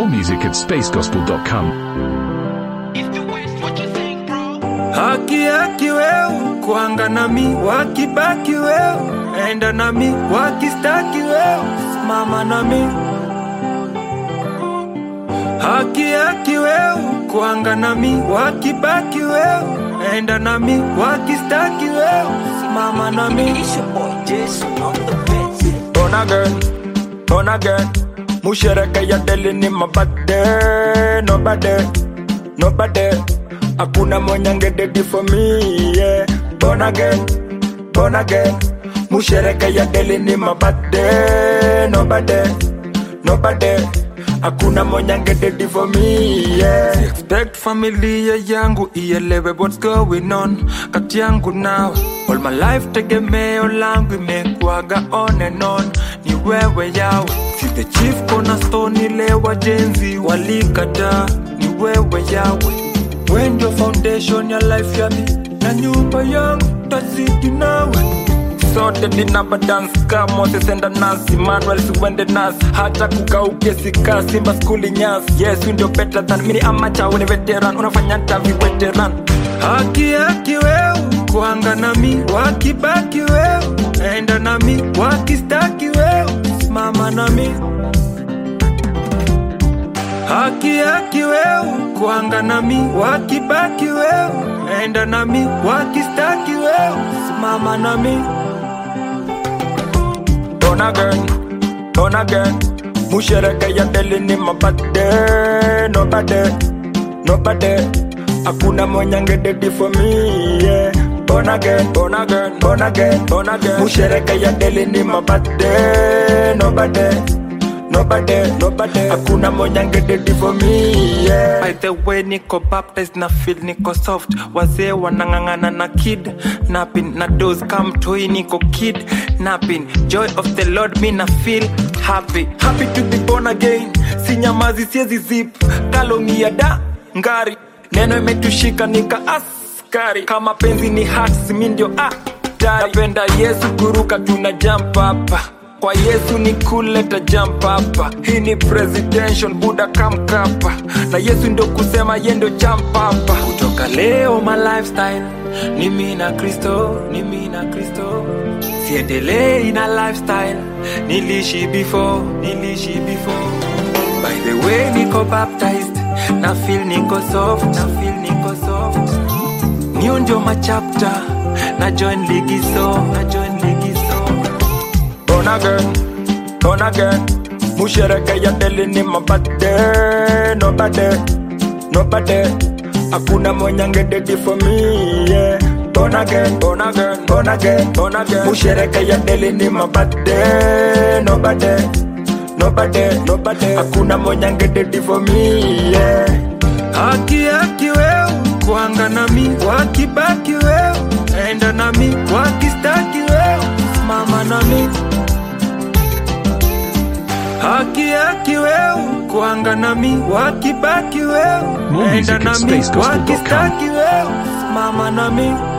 More music at spacegospel.com. Haki haki wewe kuanga nami, wakibaki wewe enda nami, wakistaki wewe simama nami. Haki haki wewe kuanga nami, wakibaki wewe enda nami, wakistaki wewe simama nami. Born again, born again. Mushereke ya deli ni mabade, nobody, nobody. Hakuna mwenye angededi for me, yeah. Born again, born again. Mushereke ya deli ni mabade, nobody, nobody. Hakuna mwenye angededi for me, yeah. Expect familia yangu ielewe what's going on kati yangu nawe. All my life tegemeo langu imekuwaga on and on, ni wewe yawe. Si the chief cornerstone ile wajenzi walikataa, ni wewe yawe. Wewe ndio foundation ya life ya mi na nyumba yangu tazidi nawe sote dinaba dance ka Moses enda nasi Emmanuel siwende nasi hata kukauke sika Simba skuli nyasi Yes we ndio better than mini amacha we ni veteran unafanya tavi veteran Haki haki wewe kuanga nami wakibaki wewe enda nami wakistaki wewe simama nami Haki haki wewe kuanga nami wakibaki wewe enda nami wakistaki wewe simama nami Born again, born again Mushereke ya deli ni mabade Nobody, nobody Hakuna mwenye angededi for me yeah. Born again, born again, born again, born again Mushereke ya deli ni mabade Nobody Nobody, nobody Hakuna mwenye angededi for me yeah. By the way niko baptized na feel niko soft Wazee wanang'ang'ana na kid Napping na dose come toy niko kid Napping Joy of the Lord me na feel happy Happy to be born again Sinyamazi siezi zip Kalomia da ngari Neno imetushika nika askari Kama penzi ni hats mi ndio ah Napenda Yesu kuruka tuna jump hapa kwa yesu ni kuleta jump hapa hii ni presidential buda kamkapa na yesu ndio kusema ye ndio jump hapa kutoka leo my lifestyle ni mi na kristo ni mi na kristo siendelei na lifestyle nilishi before nilishi before by the way niko baptized na feel niko soft na feel niko soft niyo ndio machapta na join ligiso na join ligiso born again, born again. Mushereke ya deli ni mabade, nobody, nobody. Hakuna mwenye angededi for me, yeah. Born again, born again, born again, born again. Mushereke ya deli ni mabade, nobody, nobody, nobody. Hakuna mwenye angededi for me, yeah. Haki haki wewe kuanga nami, wakibaki wewe enda nami, wakistaki wewe simama nami. Haki haki wewe kuanga nami, wakibaki wewe More music enda at nami, spacegospel.com. wakistaki wewe simama nami.